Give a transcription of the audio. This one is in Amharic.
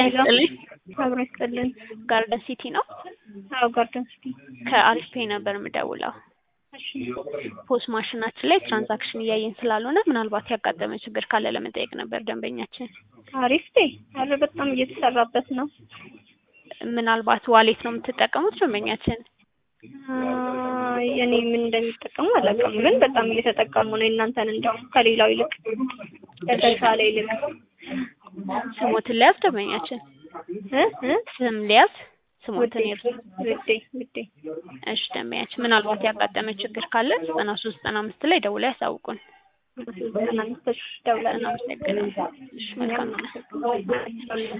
ይስጥልኝ። አብሮ ይስጥልን። ጋርደን ሲቲ ነው። አዎ ጋርደን ሲቲ። ከአሪፍ ፔይ ነበር የምደውለው። እሺ ፖስ ማሽናችን ላይ ትራንዛክሽን እያየን ስላልሆነ ምናልባት ያጋጠመ ችግር ካለ ለመጠየቅ ነበር ደንበኛችን። አሪፍ ዴ አረ በጣም እየተሰራበት ነው። ምናልባት ዋሌት ነው የምትጠቀሙት ደንበኛችን? አይ፣ እኔ ምን እንደሚጠቀሙ አላውቅም፣ ግን በጣም እየተጠቀሙ ነው። እናንተን እንደውም ከሌላው ይልቅ ከተሻለ ይልቅ ስሞትን ሊያዝ ደንበኛችን እ እ ስም ሊያዝ ውዴ ስሞትን ይርሱ። ውዴ ውዴ እሺ ደንበኛችን ምናልባት ያጋጠመ ችግር ካለ ዘጠና ሶስት ዘጠና አምስት ላይ ደውለው ያሳውቁን። ዘጠና አምስት ደውላለሁ። እናመሰግናለን። እሺ መልካም ቀን።